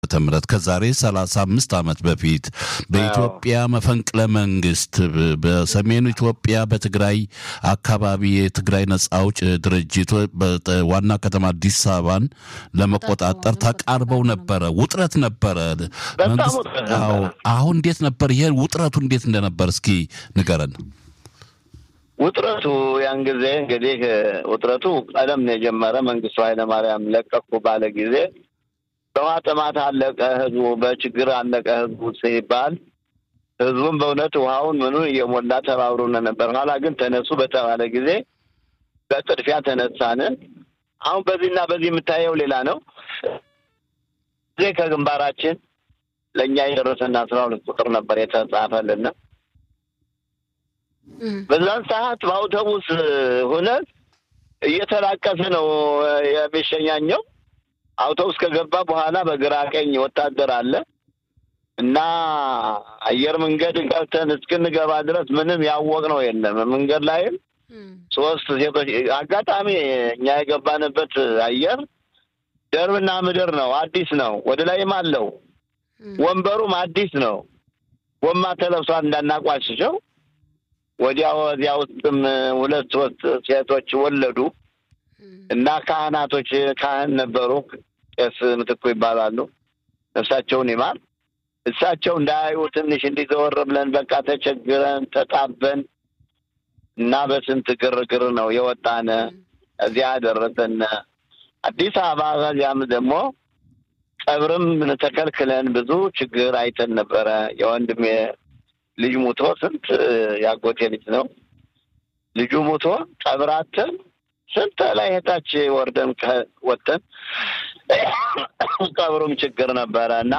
ዓመተ ምህረት ከዛሬ 35 ዓመት በፊት በኢትዮጵያ መፈንቅለ መንግስት በሰሜኑ ኢትዮጵያ በትግራይ አካባቢ የትግራይ ነጻ አውጭ ድርጅት ዋና ከተማ አዲስ አበባን ለመቆጣጠር ተቃርበው ነበረ። ውጥረት ነበረ። አሁን እንዴት ነበር? ይሄ ውጥረቱ እንዴት እንደነበር እስኪ ንገረን። ውጥረቱ ያን ጊዜ እንግዲህ ውጥረቱ ቀደም ነው የጀመረ። መንግስቱ ኃይለማርያም ለቀኩ ባለ ጊዜ በውሃ ጥማት አለቀ ህዝቡ፣ በችግር አለቀ ህዝቡ ሲባል ህዝቡም በእውነት ውሃውን ምኑን እየሞላ ተባብሮነ ነበር። ኋላ ግን ተነሱ በተባለ ጊዜ በጥድፊያ ተነሳን። አሁን በዚህና በዚህ የምታየው ሌላ ነው። ጊዜ ከግንባራችን ለእኛ የደረሰና አስራ ሁለት ቁጥር ነበር የተጻፈልና በዛን ሰዓት በአውቶቡስ ሁነት እየተላቀሰ ነው የሚሸኛኘው። አውቶቡስ ከገባ በኋላ በግራ ቀኝ ወታደር አለ እና አየር መንገድ ገብተን እስክንገባ ድረስ ምንም ያወቅነው የለም። መንገድ ላይም ሶስት ሴቶች አጋጣሚ እኛ የገባንበት አየር ደርብና ምድር ነው፣ አዲስ ነው። ወደ ላይም አለው ወንበሩም አዲስ ነው። ጎማ ተለብሷል እንዳናቋሽሸው ወዲያ ወዲያ ውስጥም ሁለት ሶስት ሴቶች ወለዱ እና ካህናቶች ካህን ነበሩ። ቄስ ምትኩ ይባላሉ። ነፍሳቸውን ይማር። እሳቸው እንዳያዩ ትንሽ እንዲዘወር ብለን በቃ ተቸግረን ተጣበን እና በስንት ግርግር ነው የወጣነ እዚያ ደረሰን አዲስ አበባ። ከዚያም ደግሞ ቀብርም ተከልክለን ብዙ ችግር አይተን ነበረ። የወንድሜ ልጅ ሙቶ ስንት ያጎቴ ልጅ ነው ልጁ ሙቶ ቀብራትን ስንት ላይ ሄታች ወርደን ወጥተን ቀብሩም ችግር ነበረ እና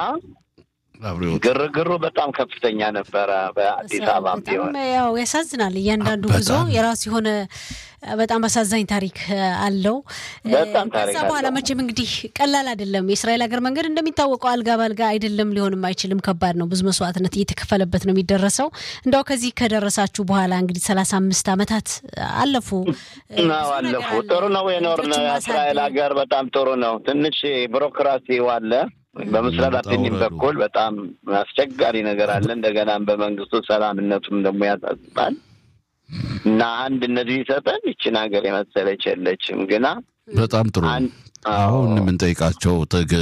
ግርግሩ በጣም ከፍተኛ ነበረ። በአዲስ አበባ ቢሆን ያው ያሳዝናል። እያንዳንዱ ጉዞ የራሱ የሆነ በጣም አሳዛኝ ታሪክ አለው። ከዛ በኋላ መቼም እንግዲህ ቀላል አይደለም። የእስራኤል ሀገር መንገድ እንደሚታወቀው አልጋ ባልጋ አይደለም፣ ሊሆንም አይችልም። ከባድ ነው። ብዙ መስዋዕትነት እየተከፈለበት ነው የሚደረሰው። እንዳው ከዚህ ከደረሳችሁ በኋላ እንግዲህ ሰላሳ አምስት ዓመታት አለፉ አለፉ። ጥሩ ነው የኖርነው። የእስራኤል ሀገር በጣም ጥሩ ነው። ትንሽ ቢሮክራሲው አለ በምስራቅ አቴኒም በኩል በጣም አስቸጋሪ ነገር አለ። እንደገናም በመንግስቱ ሰላምነቱም ደግሞ ያሳስባል እና አንድ እነዚህ ይሰጠን ይችን ሀገር የመሰለች የለችም። ግና በጣም ጥሩ አሁን የምንጠይቃቸው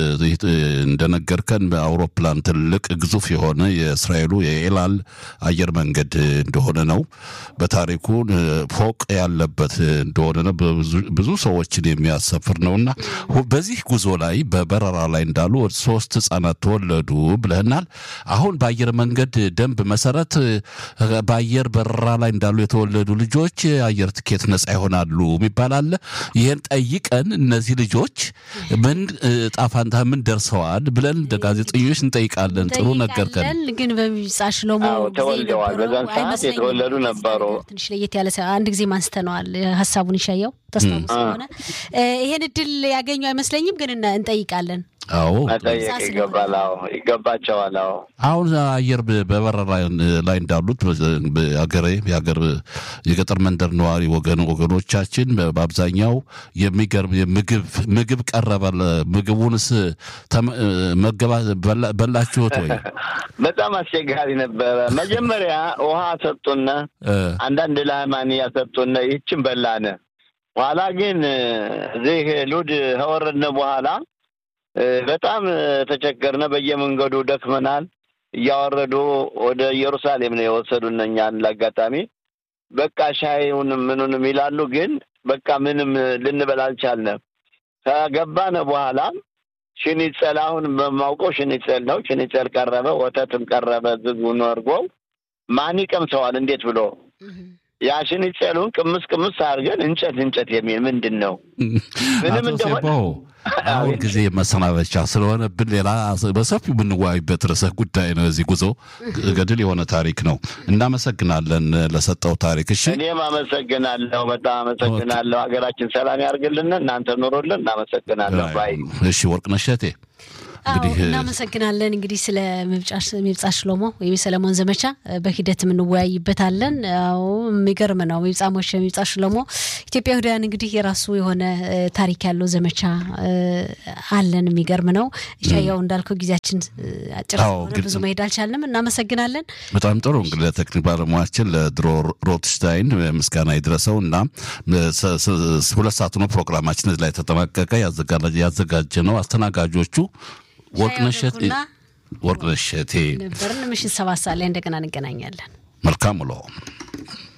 እንደነገርከን በአውሮፕላን ትልቅ ግዙፍ የሆነ የእስራኤሉ የኤላል አየር መንገድ እንደሆነ ነው። በታሪኩ ፎቅ ያለበት እንደሆነ ነው። ብዙ ሰዎችን የሚያሰፍር ነው እና በዚህ ጉዞ ላይ በበረራ ላይ እንዳሉ ሶስት ህጻናት ተወለዱ ብለህናል። አሁን በአየር መንገድ ደንብ መሰረት በአየር በረራ ላይ እንዳሉ የተወለዱ ልጆች አየር ትኬት ነጻ ይሆናሉ የሚባል አለ። ይህን ጠይቀን እነዚህ ልጆች ምን ጣፋንታ ምን ደርሰዋል ብለን እንደ ጋዜጠኞች እንጠይቃለን። ጥሩ ነገርከን። ግን በሚጻ ሽሎሞ ተወልደዋል። በዛን ሰዓት የተወለዱ ነበሩ። ትንሽ ለየት ያለ አንድ ጊዜ አንስተነዋል ሀሳቡን ይሻየው ተስታውስ ሆነ ይሄን እድል ያገኙ አይመስለኝም፣ ግን እንጠይቃለን። አዎ መጠየቅ ይገባል። አዎ ይገባቸዋል። አዎ አሁን አየር በበረራ ላይ እንዳሉት ሀገሬ የሀገር የገጠር መንደር ነዋሪ ወገን ወገኖቻችን በአብዛኛው የሚገርም ምግብ ምግብ ቀረበ። ምግቡንስ መገባ በላችሁት ወይ? በጣም አስቸጋሪ ነበረ። መጀመሪያ ውሃ ሰጡነ፣ አንዳንድ ላማንያ ሰጡነ፣ ይህችን በላነ። ኋላ ግን እዚህ ሉድ ከወረድነ በኋላ በጣም ተቸገርነ። በየመንገዱ ደክመናል። እያወረዱ ወደ ኢየሩሳሌም ነው የወሰዱን እኛን። ለአጋጣሚ በቃ ሻይውንም ምኑንም ይላሉ፣ ግን በቃ ምንም ልንበል አልቻልንም። ከገባነ በኋላ ሽኒጸል አሁን በማውቀው ሽኒጸል ነው። ሽኒጸል ቀረበ፣ ወተትም ቀረበ። ዝጉን ወርጎው ማን ይቀምሰዋል? እንዴት ብሎ ያ ሽኒጸሉን ቅምስ ቅምስ አድርገን እንጨት እንጨት የሚል ምንድን ነው ምንም እንደሆነ አሁን ጊዜ መሰናበቻ ስለሆነብን ሌላ በሰፊው የምንወያይበት ርዕሰ ጉዳይ ነው። እዚህ ጉዞ ገድል የሆነ ታሪክ ነው። እናመሰግናለን ለሰጠው ታሪክ። እሺ፣ እኔም አመሰግናለሁ። በጣም አመሰግናለሁ። ሀገራችን ሰላም ያርግልን። እናንተ ኑሮልን። እናመሰግናለሁ ባይ እሺ፣ ወርቅነሽ እሸቴ እናመሰግናለን። እንግዲህ ስለ ሚብጻ ሽሎሞ ወይም የሰለሞን ዘመቻ በሂደት የምንወያይበታለን። አዎ የሚገርም ነው። ሚብጻ ሞሸ፣ ሚብጻ ሽሎሞ ኢትዮጵያውያን እንግዲህ የራሱ የሆነ ታሪክ ያለው ዘመቻ አለን። የሚገርም ነው። ሻያው እንዳልከው ጊዜያችን አጭር ሆነ ብዙ መሄድ አልቻልንም። እናመሰግናለን። በጣም ጥሩ እንግዲህ ለቴክኒክ ባለሙያችን ለድሮ ሮትሽታይን ምስጋና ይድረሰው እና ሁለት ሰዓት ነው ፕሮግራማችን ላይ ተጠናቀቀ። ያዘጋጀ ነው አስተናጋጆቹ ወርቅነሸቴ ነበርን። ምሽት ሰባት ሰዓት ላይ እንደገና እንገናኛለን። መልካም ውሎ